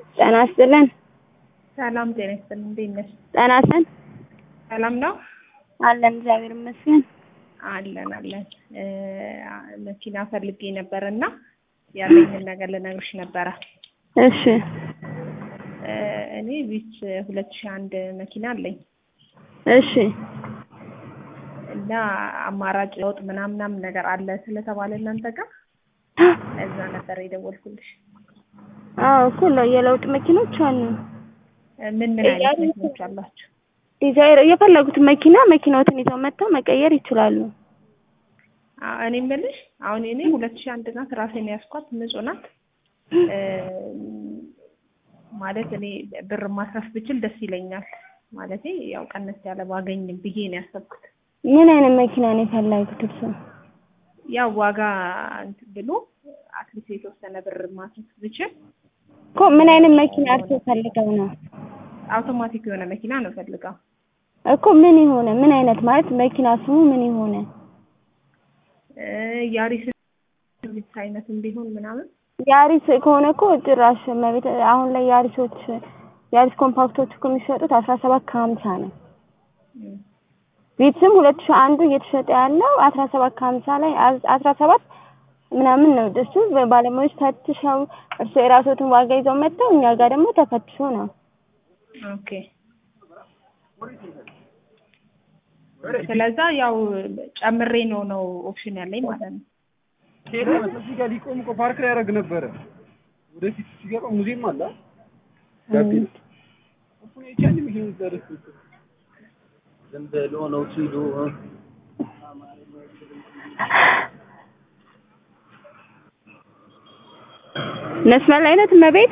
ጤና ይስጥልን። ሰላም ጤና ይስጥልን። እንዴት ነሽ? ጤና ይስጥልን። ሰላም ነው አለን እግዚአብሔር ይመስገን። አለን አለን። እ መኪና ፈልጌ ነበር እና ያለኝን ነገር ልነግርሽ ነበረ። እሺ እ እኔ ቢች ሁለት ሺህ አንድ መኪና አለኝ እሺ እና አማራጭ ለውጥ ምናምን ምናምን ነገር አለ ስለተባለ እናንተ ጋር እዛ ነበር የደወልኩልሽ። አዎ እኮ ነው የለውጥ መኪኖች አሉ። እ ምን ምን አይነት መኪኖች አላችሁ? ዲዛይር የፈለጉትን መኪና መኪናዎትን ይዘው መጥተው መቀየር ይችላሉ። አ- እኔ የምልሽ አሁን እኔ ሁለት ሺህ አንድ ናት ራሴን ያስኳት ንጹህ ናት። እ ማለት እኔ ብር ማስረፍ ብችል ደስ ይለኛል። ማለቴ ያው ቀነስ ያለ ባገኝ ብዬ ነው ያሰብኩት። ምን አይነት መኪና ነው የፈለጉት እርሶ? ያው ዋጋ እንትን ብሎ አትሊስት የተወሰነ ብር ማስረፍ ብችል እኮ ምን አይነት መኪና እርሶ ፈልገው ነው? አውቶማቲክ የሆነ መኪና ነው ፈልገው። እኮ ምን የሆነ ምን አይነት ማለት መኪና ስሙ ምን የሆነ እ ያሪስ ቪትስ አይነትም ቢሆን ምናምን ያሪስ ከሆነ እኮ ጭራሽ መቤት አሁን ላይ ያሪሶች ያሪስ ኮምፓክቶች እኮ የሚሸጡት አስራ ሰባት ከሀምሳ ነው። እ ቪትስም ሁለት ሺህ አንዱ እየተሸጠ ያለው አስራ ሰባት ከሀምሳ ላይ አስራ ሰባት ምናምን ነው። እሱ ባለሙያዎች ፈትሸው እርሶ የራስዎትን ዋጋ ይዘው መጥተው እኛ ጋር ደግሞ ተፈትሾ ነው። ኦኬ ስለዛ ያው ጨምሬ ነው ነው ኦፕሽን ያለኝ ማለት ነው። እዚህ ጋር ሊቆም እኮ ፓርክ ላይ ያደርግ ነበረ። ወደፊት ሲገባ ሙዚየም አለ ጋቢና እሱን አይቻል መኪና ደረስ ዝም ብሎ ነው ሲሉ መስመር ላይ ነት መቤት